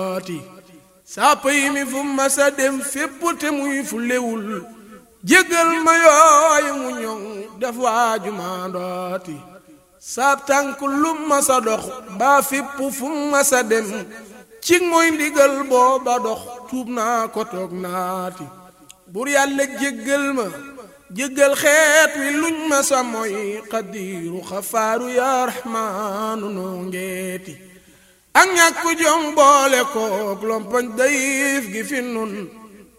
ati sàpp yi mi fu masa dem fépp te muy fu lewul jéggal ma yooyu mu ñoŋ def waaju maandooti saab tànk lu masa dox baa fépp fu masa dem ci mooy ndigal booba dox tuub naa ko toog naati bur yàlla jéggal ma jéggal xeet wi luñ masa mooy xadiiru xafaaru yaa raxmaanu noo ngeeti ak ñàkk jom boole kook lompoñ dayif gi fi nun